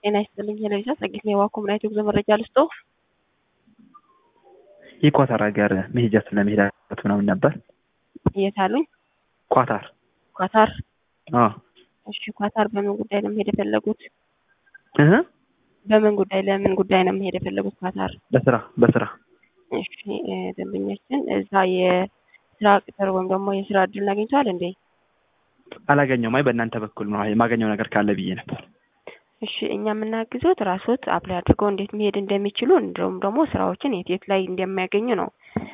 ጤና ይስጥልኝ ሄለሊሳ ጸጌት የዋ ኮምናይት የጉዞ መረጃ ልስጦ የኳታር ሀገር መሄጃ ስለመሄድ አለት ምናምን ነበር። የት አሉኝ? ኳታር ኳታር። አዎ እሺ ኳታር በምን ጉዳይ ነው መሄድ የፈለጉት? እህ በምን ጉዳይ ለምን ጉዳይ ነው መሄድ የፈለጉት ኳታር? በስራ በስራ እሺ እ ደንበኛችን እዛ የስራ ቅጥር ወይም ደግሞ የስራ እድል አግኝተዋል እንዴ? አላገኘውም። አይ በእናንተ በኩል ነው የማገኘው ነገር ካለ ብዬ ነበር። እሺ እኛ የምናግዞት ራስዎት አፕላይ አድርገው እንዴት መሄድ እንደሚችሉ እንዲሁም ደግሞ ስራዎችን የት የት ላይ እንደሚያገኙ ነው